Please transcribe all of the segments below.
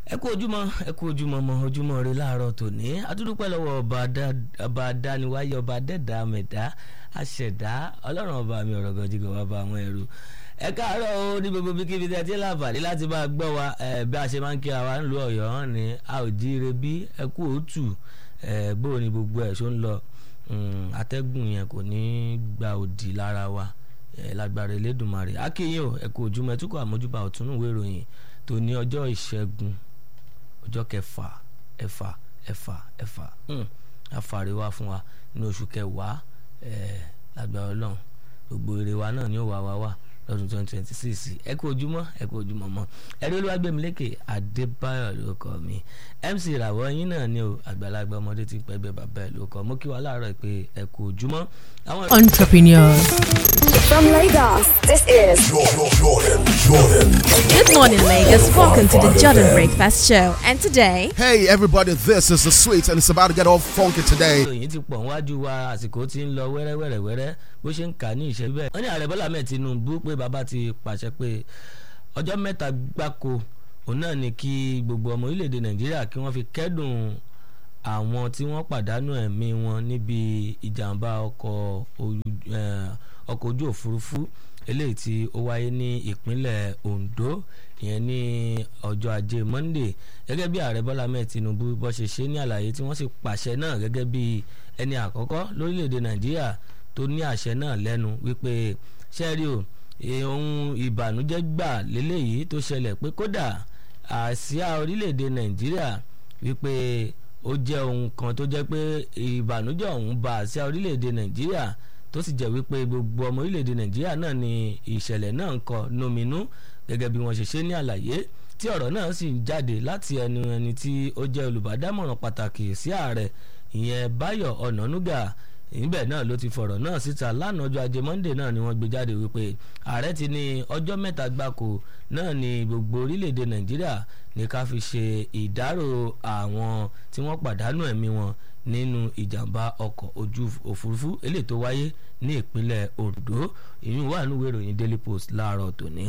ẹ kú ojúmọ́ ẹ kú ojúmọ́ mọ ojúmọ́ rẹ láàárọ̀ tòní adúdúpẹ́ lọ́wọ́ ọba adániwáyé ọba dẹ́dá mẹ̀dá aṣẹ̀dá ọlọ́run ọba mi ọ̀rọ̀ gọ̀jìgọ̀ bàbá àwọn ẹrú ẹ káàárọ̀ o ní gbogbo bí kíbi tẹ́ ti láǹfààní láti máa gbọ́ wa bí a ṣe máa ń kíra wa nílùú ọ̀yọ́ hàn ní a ò jíire bí ẹ kú òtù bó ni gbogbo ẹ̀ ṣó ń lọ atẹ́gùn yẹn kò ní gba òdì lára wa lágbára elédùnmarè akínyìn o ẹ kú ojúmọ́ ẹ túkọ̀ àmójúbà ọ̀túnúwé ìròyìn tó ní ọjọ́ ìṣẹ́gun ọjọ́ kẹfà ẹ̀fà ẹ̀fà ẹ̀fà àfàrè wa fún wa ní oṣù kẹwàá lágbára ọlọ́run gbogbo èrè wa náà ni ó wà wá wà lọ́dún twenty twenty six ẹ kú ojúmọ́ ẹ kú ojúmọ́ mọ́ ẹ̀rí olúwàgbẹ̀mílẹ́kè adébáyọ̀ ló kọ́ mi mc ìràwọ̀ yín náà ni o àgbàlagbà ọmọdé ti pẹ́ bẹ́ẹ̀ bàbá ẹ̀ ló kọ́ mo kí wa láàárọ̀ pé ẹ kú ojúmọ́. Entrepreneurs. From Lagos, this is Jordan, Jordan, Jordan. Good morning, Lagos. Welcome to the Jordan Breakfast Show. And today, Hey everybody, this is the sweet and it's about to get all funky today. ìròyìn ti pọ̀ níwájú wa àsìkò tí ń lọ wẹ́rẹ́wẹ́rẹ́wẹ́rẹ́ bó ṣe ń kà ní ìṣẹ́ bẹ́ẹ̀. wọ́n ní ààrẹ bọ́lá mẹ́ẹ̀ tinubu pé bàbá ti pàṣẹ pé ọjọ́ mẹ́ta gbáko òun náà ni kí gbogbo ọmọ orílẹ̀-èdè nàìjíríà kí wọ́n fi kẹ́dùn àwọn tí wọ́n pàdánù ẹ̀mí wọn níbi ìjàmbá ọkọ̀ ojú- eh, ọkọ̀ ojú òfurufú eléyìí tí ó wáyé ní ìpínlẹ̀ ondo ìyẹn ní ọjọ́ ajé monday gẹ́gẹ́ bí ààrẹ bọ́lá mẹ́ẹ̀ tinubu bó ṣe ṣe ní àlàyé tí wọ́n sì pàṣẹ náà gẹ́gẹ́ bí ẹni àkọ́kọ́ lórílẹ̀‐èdè nàìjíríà tó ní àṣẹ náà lẹ́nu wípé ṣẹ́ẹ́rì o eh, ohun ìbànújẹ́ gbà lélẹ́yìí tó ṣẹlẹ̀ pé kódà àsíá orílẹ̀‐èdè nàìjíríà wípé ó jẹ́ ohun kan tó jẹ́ pé ìbànújẹ́ ọ̀hún ba àsíá orílẹ̀‐èdè nàìjíríà tó sì jẹ́ wípé gbogbo ọmọ orílẹ̀‐èdè nàìjíríà náà ni ìṣẹ̀lẹ̀ náà ń kọ nominú gẹ́gẹ́ bí wọ́n ṣe ṣe ní àlàyé tí ọ̀rọ̀ náà sì ń jáde láti ẹnu ẹni tí ó jẹ́ olùbádámọ̀ràn pàtàkì sí ààrẹ ìyẹn báyọ̀ ọ̀nànúgà níbẹ̀ náà ló ti fọ̀rọ̀ náà síta lánàá ọjọ́ ajé monde náà ni wọ́n gbé jáde wípé ààrẹ ti ní ọjọ́ mẹ́ta gbáko náà ni gbogbo orílẹ̀-èdè nàìjíríà ní ká fi ṣe ìdárò àwọn tí wọ́n pàdánù ẹ̀mí wọn nínú ìjàmbá ọkọ̀ ojú òfurufú eléyìí tó wáyé ní ìpínlẹ̀ ondo ìyún wà nínú ìwé ìròyìn daily post láàárọ̀ tòní.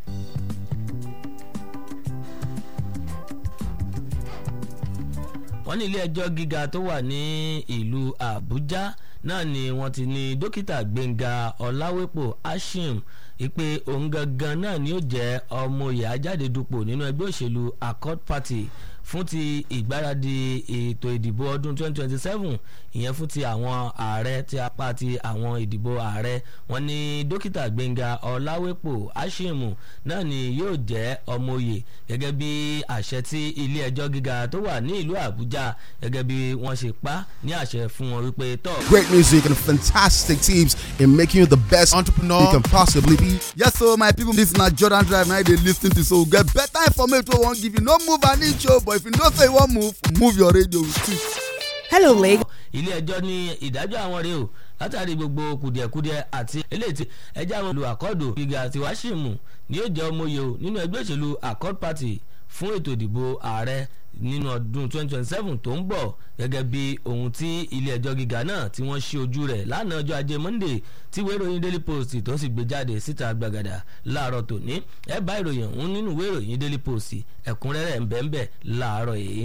wọ́n ní ilé ẹjọ́ gíga tó wà ní ìlú àbújá náà ni wọ́n ti ní dókítà gbẹ̀ngà ọ̀làwépò ashim ìpè òun gangan náà ni ó jẹ́ ọmọye ajáde dupò nínú ẹgbẹ́ òṣèlú accord party fún ti ìgbáradì ètò ìdìbò ọdún 2027 ìyẹn fún ti àwọn ààrẹ ti apá ti àwọn ìdìbò ààrẹ wọn ní dókítà gbẹ̀ngà ọ̀làwépò ashim náà ni yóò jẹ́ ọmọye gẹ́gẹ́ bí àṣẹ tí ilé ẹjọ́ gíga tó wà ní ìlú àbújá gẹ́gẹ́ bí wọ́n ṣe pa ní àṣẹ fún wọn wípé tọ́. Great music and fantastic tips in making you the best entrepreneur you can possibly be. yes so my people this na jordan drive na dey lis ten to so we get better information wey we wan give you no move an inch o but if you know say you wan move move your radio with it. hello, Lagos. ilé ẹjọ́ ní ìdájọ́ àwọn rèé o látàrí gbogbo kùdìẹ̀kudiẹ àti eléyìí tí ẹjẹ́ àwọn olù àkọ́dù gíga àti wáṣíìmù ni yóò jẹ́ ọmọye o nínú ẹgbẹ́ òṣèlú accord party fún ètò ìdìbò ààrẹ nínú ọdún 2027 tó ń bọ̀ gẹ́gẹ́ bí ohun tí ilé ẹjọ́ gíga náà tí wọ́n ṣí ojú rẹ̀ lánàá ọjọ́ ajé monday tí ìwé ìròyìn daily post tó sì gbé jáde síta gbàgàdà láàárọ̀ tòní ẹ bá ìròyìn ọ̀hún nínú ìwé ìròyìn daily post ẹ̀kúnrẹ́rẹ́ ń bẹ́ẹ̀ bẹ́ẹ̀ láàárọ̀ yìí.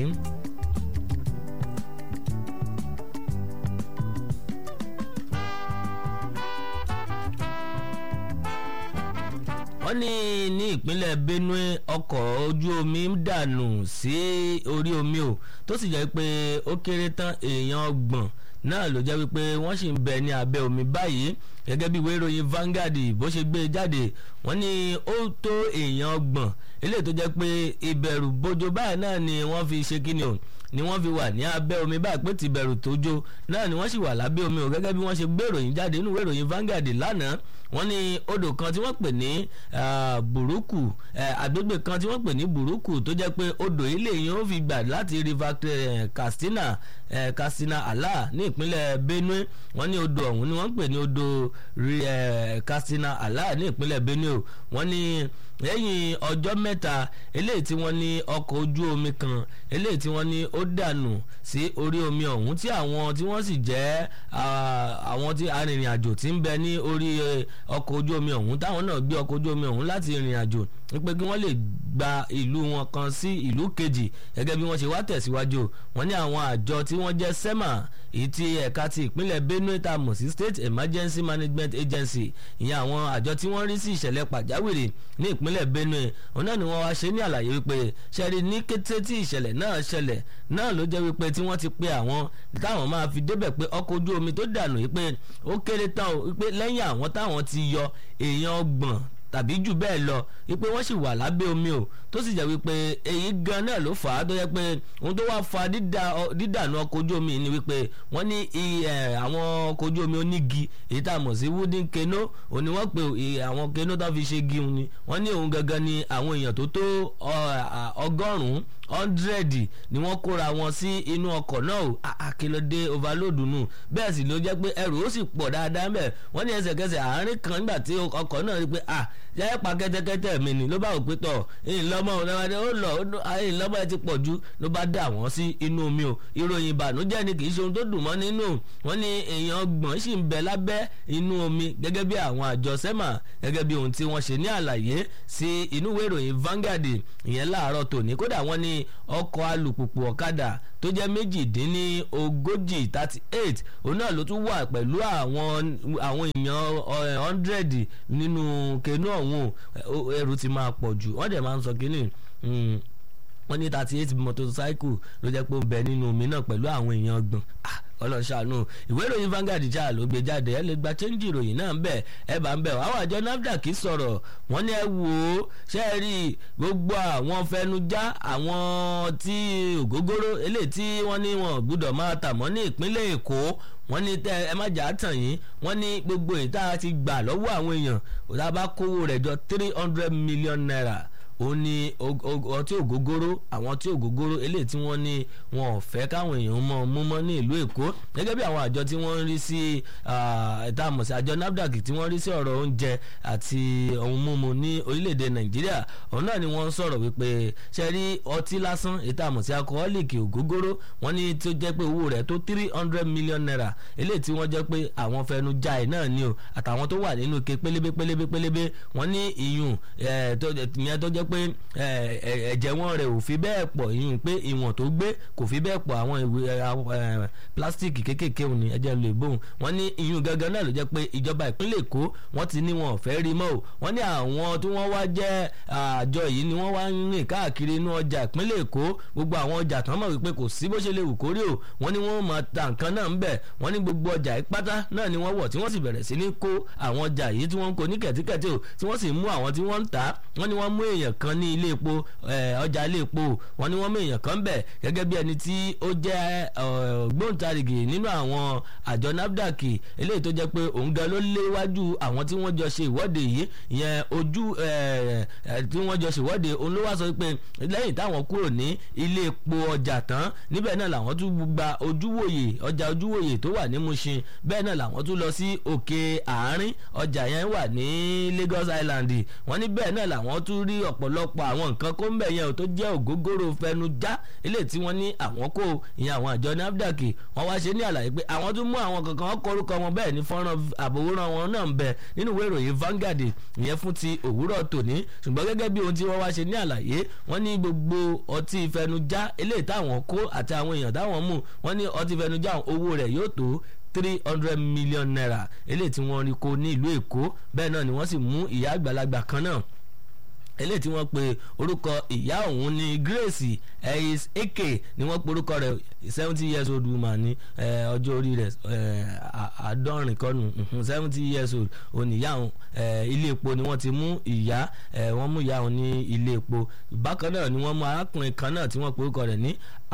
wọ́n ní ní ìpínlẹ̀ benue ọkọ̀ ojú omi ń dànù sí orí omi o tó sì jẹ́ pé ó kéré tán èèyàn ọgbọ̀n náà ló jẹ́ wípé wọ́n sì ń bẹ ní abẹ́ omi báyìí gẹ́gẹ́ bí ìwé ìròyìn Vanguard bó ṣe gbé e jáde wọ́n ní ó tó èèyàn ọgbọ̀n eléyìí tó jẹ́ pé ìbẹ̀rù bojo báyìí náà ni wọ́n fi ṣe kíni o ni wọ́n fi wà ní abẹ́ omi báyìí pé tìbẹ̀rù tójó náà ni wọ́n sì wà lábẹ́ omi o gẹ́gẹ́ bí wọ́n ṣe gbé ìròyìn jáde nínú ìwé ìròyìn Vanguard lánàá wọ́n ní odò kan tí wọ́n pè ní ah, burúkú eh, agbègbè kan tí wọ́n pè ní burúkú tó jẹ́ pé odò ilé yìí ó fi gbà láti river eh, Katsina eh, Katsina Allah ní ìpínlẹ̀ Benue wọ́n ní odò ọ̀hún ni wọ́n pè ní odò ri- eh, Katsina Allah ní ìpínlẹ̀ Benue o wọ́n ní lẹ́yìn ọjọ́ mẹ́ta eléyìí tí wọ́n ní ọkọ̀ ojú omi kan eléyìí tí wọ́n ní ó dànù sí orí omi ọ̀hún tí àwọn tí wọ́n sì jẹ́ àwọn tí arìnrìn àjò tí ń bẹ ní orí ọkọ̀ ojú omi ọ̀hún táwọn náà gbé ọkọ̀ ojú omi ọ̀hún láti rìnrìn àjò wípé kí wọ́n lè gba ìlú wọn kan sí ìlú kejì gẹ́gẹ́ bí wọ́n ṣe wá tẹ̀síwájú wọ́n ní àwọn àjọ tí wọ́n jẹ́ sema èyí tí ẹ̀ka ti ìpínlẹ̀ Benue tá a mọ̀ sí State Emergency Management Agency ìyẹn àwọn àjọ tí wọ́n rí sí ìṣẹ̀lẹ̀ pàjáwìrì ní ìpínlẹ̀ Benue òun náà ni wọ́n wá ṣe ní àlàyé wípé ṣẹ́rí ní kété tí ìṣẹ̀lẹ̀ náà ṣẹlẹ̀ náà ló jẹ́ wípé tí wọ́n ti pe àwọn táwọn máa fi débẹ̀ pé ọkọ̀ ojú omi tó dànù wípé ó kéré tán wípé lẹ́yìn àwọn táwọn ti yọ èèyàn ọgbọ̀n tàbí jù bẹ́ẹ̀ lọ wípé wọ́n sì wà lábẹ́ omi o tó sì jẹ́ wípé èyí gan náà ló fà á tó yẹ pé ohun tó wá fa dídànù ọkọ̀ ojú omi ni wípé wọ́n ní àwọn ọkọ̀ ojú omi onígi èyí tá a mọ̀ sí wooden canoe òun ni wọ́n pe àwọn canoe tó fi ṣe gi òun ni wọ́n ní òun gangan ni àwọn èèyàn tó tó ọgọ́rùn-ún hundred ni wọ́n kóra wọn sí inú ọkọ̀ náà o àkìlọ́dé overload nù bẹ́ẹ̀ sì ló jẹ́ pé ẹrù ó sì pọ̀ dáadáa mẹ́ wọ́n ní ẹsẹ̀kẹsẹ̀ àárín kan nígbà tí ọkọ̀ náà rí pé ah yẹ́n pa kẹ́tẹ́kẹ́tẹ́ mi ni ló bá wò pé tọ̀ ìlọ́mọ ó lọ ìlọ́mọ ẹ ti pọ̀ jù ló bá dà wọ́n sí inú omi o ìròyìn ìbànújẹ́ ni kì í ṣe ohun tó dùn mọ́ nínú wọ́n ní èèyàn ọgbọ̀n sì ń bẹ lábẹ́ inú omi gẹ́gẹ́ bí àwọn àjọ sẹ́mà gẹ́gẹ́ bí ohun tí wọ́n ṣe ní àlàyé sí inú ìwé ìròyìn Vanguard ìyẹn láàárọ̀ tòní kódà wọ́n ní ọkọ̀ alùpùpù ọ̀kadà tó jẹ́ méjìdínní ogójì thirty eight òun náà ló tún wà pẹ̀lú àwọn àwọn èèyàn hundred nínú kẹnu ọ̀hún ẹrù ti máa pọ̀ jù wọ́n dẹ̀ máa ń sọ kínní wọ́n ní thirty eight motorcycle ló jẹ́ pé ó bẹ nínú omi náà pẹ̀lú àwọn èèyàn ọgbọ̀n ọlọ́ṣàánú ìwé ìròyìn Vanguard já ló gbé jáde ẹ lè gba chẹ́ńjì ìròyìn náà ń bẹ̀ ẹ bá ń bẹ̀ àwọn àjọ NAFDAC sọ̀rọ̀ wọ́n ní ẹ wò ó ṣe é rí gbogbo àwọn fẹnujá àwọn tí ògógóró eléyìí tí wọ́n ní wọn gbúdọ̀ máa tà mọ́ ní ìpínlẹ̀ Èkó wọ́n ní tẹ ẹ má jà á tàn yín wọ́n ní gbogbo ìta ti gbà lọ́wọ́ àwọn èèyàn òtá bá kówó rẹ̀ jọ three hundred million naira ó ní ọtí ògógóró àwọn ọtí ògógóró eléyìí tí wọ́n ní wọn ò fẹ́ káwọn èèyàn mọ̀ mú mọ́ ní ìlú èkó gẹ́gẹ́ bí àwọn àjọ tí wọ́n ń rí sí ẹ̀ta àmọ̀sí àjọ nafdac tí wọ́n rí sí ọ̀rọ̀ oúnjẹ àti ohun mímu ní orílẹ̀-èdè nàìjíríà òun náà ni wọ́n ń sọ̀rọ̀ wípé ṣe rí ọtí lásán ẹ̀ta àmọ̀sí alcoholic ògógóró wọ́n ní tó jẹ́ pé owó rẹ̀ tó three hundred million naira eléyìí tí wọ́n jẹ́ pé àwọn fẹnu já ẹ̀ náà ni o àtàwọn tó wà nínú ike pélébé pélébé pélébé wọ́n ní ìyún ìyẹn tó jẹ́ pé ẹ̀jẹ̀ wọn rẹ̀ ò fi bẹ́ẹ̀ pọ̀ ìyún pé ìwọ̀n tó gbé kò fi bẹ́ẹ̀ pọ̀ àwọn ìwé pílásítìkì kéékèèké òun ni ẹ̀jẹ̀ lè bóun wọ́n ní ìyún gangan náà ló jẹ́ pé ìjọba ìpínlẹ̀ èkó wọ́n ti ní wọn ò fẹ́ rí mọ́ o wọ́n ní àwọn tí wọ́n wá jẹ́ àjọ yìí ni wọ́n wá ń rìn káàkiri inú ọjà ìpínlẹ̀ èkó gbogbo àwọn ọjà tán mọ̀ wípé kò sí bó ṣe lè wù kórí o wọ́n ní wọ́n máa ta nǹkan náà ń bẹ̀ wọ́n ní gbogbo ọjà ìpátá náà ni wọ́n wọ̀ tí wọ́n sì bẹ̀rẹ̀ sí ní kó àwọn ọjà yìí tí wọ́n ń kó ní kẹ̀tíkẹ̀tí o tí wọ́n sì mú àwọn tí wọ́n ń tà wọ́n ní wọ́n mú èèyàn kan ní ilé epo ọjà ilé epo wọ́n ní wọ́n mú èèyàn kan bẹ̀ gẹ́gẹ́ bí ẹni tí ó jẹ́ gbóǹtarìgì nínú àwọn àjọ nafdac eléyìí tó jẹ́ pé òun gan ló léwájú àwọn tí wọ́n jọ ṣe ìwọ́de yìí ìyẹn ojú tí wọ́n jọ ṣe ìwọ́de òun ló wá sọ pé lẹ́yìn táwọn kúrò ní ilé epo ọjà tán níbẹ̀ náà làwọn tún gba ojúwòye ọjà ojúwòye tó wà ní Mushin bẹ́ẹ̀ náà làwọn tún lọ sí òkè àárín ọjà yẹn wà ní Lagos Island wọ́n ní bẹ́ẹ̀ náà làwọn tún rí ọ̀pọ̀lọpọ̀ àwọn nǹkan kó ń bẹ̀ yẹn tó jẹ́ ògógóró fẹnujá ilé tí wọ́n ní àwọn kó ìyẹn àwọn àjọ NAFDAC wọ́n wá ṣe ní àlàyé pé àwọn tún mú àwọn kankan kórúkọ wọn bẹ́ẹ̀ ní fọ́nrán àbòwòrán wọn náà ń bẹ nínú ìwé ìròyìn Vanguard ìyẹn fún ti òwúrọ̀ tòní ṣùgbọ́n gẹ́gẹ́ bí ohun tí wọ́n wá ṣe ní àlàyé wọ́n ní gbogbo ọtí fẹnujá eléyìí táwọn kó àti àwọn èèyàn táwọn mú wọ́n ní ọtí fẹnujá owó rẹ̀ yóò tó three hundred million naira eléyìí tí wọ́n rí kó ní ìlú Èkó bẹ́ẹ̀ náà ni wọ́n sì mú ìyá àgbàlagbà kan náà eléyìí tí wọ́n pe orúkọ ìyá òun ní Grace Eis Eke ni wọ́n pe orúkọ rẹ̀ seventy years old woman ní ọjọ́ orí rẹ̀ àádọ́rin kọ́nù seventy years old oníyá òun ilé epo ni wọ́n ti mú ìyá wọ́n mú ìyá òun ní ilé epo bákan náà ni wọ́n mú arákùnrin kan náà tí wọ́n pe orúkọ rẹ̀ ní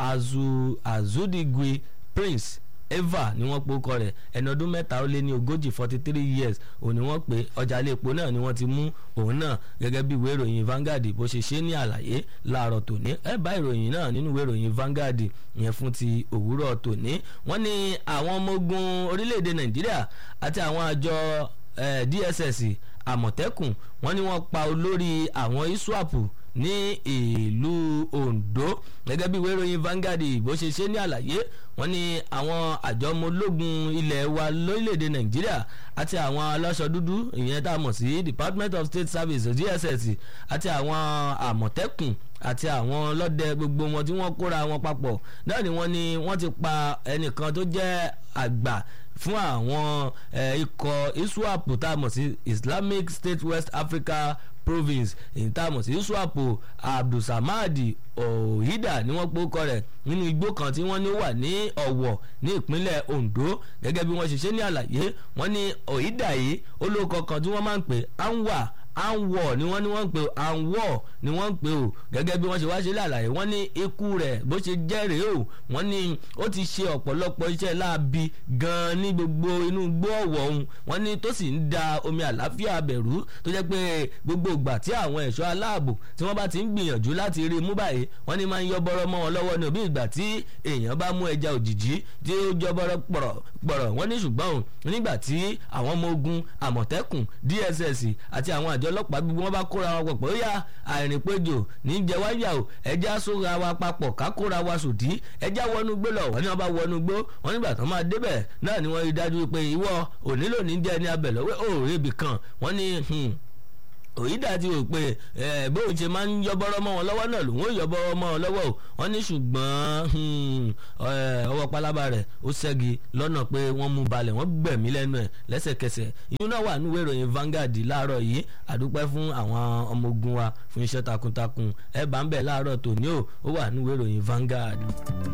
Azudigwe Prince eva ni wọ́n pe orúkọ rẹ̀ ẹni ọdún mẹ́ta ó lé ní ogójì forty three years òní wọ́n pé ọjà ilé epo náà ni wọ́n ti mú òun náà gẹ́gẹ́ bí ìwé ìròyìn Vanguard bó ṣe ṣe ní àlàyé láàárọ̀ tòní ẹ bá ìròyìn náà nínú ìwé ìròyìn Vanguard yẹn fún ti òwúrọ̀ tòní wọ́n ní àwọn ọmọ ogun orílẹ̀-èdè Nàìjíríà àti àwọn àjọ DSS àmọ̀tẹ́kùn wọ́n ní wọ́n pa olórí àwọn iswap ní ìlú Ondo gẹ́gẹ́ bí ìwé ìròyìn Vanguard bó ṣe ṣe ní àlàyé wọ́n ní àwọn àjọ ọmọ ológun ilẹ̀ wa lórílẹ̀‐èdè Nàìjíríà àti àwọn aláṣọ dúdú ìyẹn tá a mọ̀ sí Department of State Service DSS àti àwọn àmọ̀tẹ́kùn àti àwọn ọlọ́dẹ gbogbo wọn tí wọ́n kóra wọn papọ̀ náà ni wọ́n ní wọ́n ti pa ẹnìkan tó jẹ́ àgbà fún àwọn ikọ̀ iswap tá a mọ̀ sí Islamic State West Africa province èyí tá a mọ̀ sí iswap abdulsamadi ohida ni wọ́n pòkọ rẹ̀ nínú igbó kan tí wọ́n ní wà ní ọ̀wọ̀ ní ìpínlẹ̀ Ondo gẹ́gẹ́ bí wọ́n ṣe ṣe ní àlàyé wọ́n ní ohida yìí olóko kan tí wọ́n máa ń pè anwa anwọ ni wọ́n ní wọ́n ń pè anwọ ni wọ́n ń pè o gẹ́gẹ́ bí wọ́n ṣe wá ṣe lálàyé wọ́n ní ikú rẹ̀ bó ṣe jẹ́ rèé o wọ́n ní ó ti ṣe ọ̀pọ̀lọpọ̀ iṣẹ́ láabi gan-an ní gbogbo inú igbó ọ̀wọ̀ ọ̀hún wọ́n ní tó sì ń da omi àláfíà bẹ̀rù tó jẹ́ pé gbogbo ìgbà tí àwọn ẹ̀ṣọ́ aláàbò tí wọ́n bá ti ń gbìyànjú láti rí i mú báyìí wọ́n ní máa ń yọ bọ́rọ́ mọ́ wọn lọ́wọ́ ní òbí ìgbà tí èèyàn bá mú ẹja òjìjí tí ó jọ bọ́rọ́ pọ̀rọ̀ wọ́n ní ṣùgbọ́n nígbà tí àwọn ọmọ ogun àmọ̀tẹ́kùn DSS àti àwọn àjọ ọlọ́pàá gbogbo wọn bá kóra wọn pọ̀ pé ó yá àìrìnpéjò ní jẹwáyà o ẹjẹ́ sóra wa papọ̀ ká kóra wa sòdí ẹjẹ́ wọnú gbó lọ wọ́n ní wọ́n bá wọnú gbó wọ́n nígbà tó máa débẹ̀ náà ni wọ́n rí dájú pé ìwọ òní lòní jẹ́ ní abẹ̀ lọ́wọ́ òòrè ibì kan wọ́n ní òyìnbá ti rò pé ẹ bóun ṣe máa ń yọbọrọ mọ́ wọn lọ́wọ́ náà lòun ò yọbọrọ mọ́ wọn lọ́wọ́ o wọ́n ní ṣùgbọ́n ọwọ́ pálábá rẹ̀ ó ṣẹ́gi lọ́nà pé wọ́n mú balẹ̀ wọ́n gbẹ̀mí lẹ́nu ẹ̀ lẹ́sẹ̀kẹsẹ̀ ìyún náà wà níwèé ìròyìn Vanguard láàárọ̀ yìí àdúpẹ́ fún àwọn ọmọ ogun wa fún iṣẹ́ takuntakun ẹ bá ń bẹ̀ láàárọ̀ tòní o ó wà níwèé ìròyìn Vanguard.